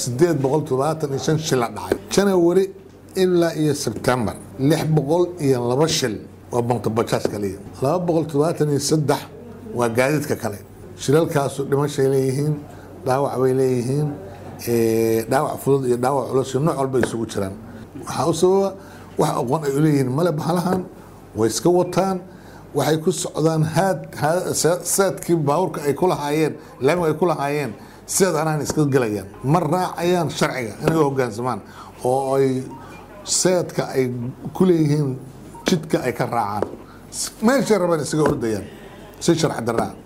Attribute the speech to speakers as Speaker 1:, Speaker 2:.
Speaker 1: sideed boqol todobaatan iyo shan shil la dhacay janawari ilaa iyo sebtembar lix boqol iyo laba shil waa bontobajaas kaliya laba boqol todobaatan iyo saddex waa gaadiidka kale shilalkaasu dhimashay leeyihiin dhaawac bay leeyihiin dhaawac fudud iyo dhaawac culus iyo nooc walba isugu jiraan waxaa u sababa wax aqoon ay uleeyihiin male bahalahan way iska wataan waxay ku socdaan haad saadkii baabuurka ay ku lahaayeen laamiga ay ku lahaayeen sidaad anaan iska gelayaan ma raacayaan sharciga inay u hogaansamaan oo ay saadka ay ku leeyihiin jidka ay ka raacaan meeshay rabaan isaga ordayaan si sharci daraa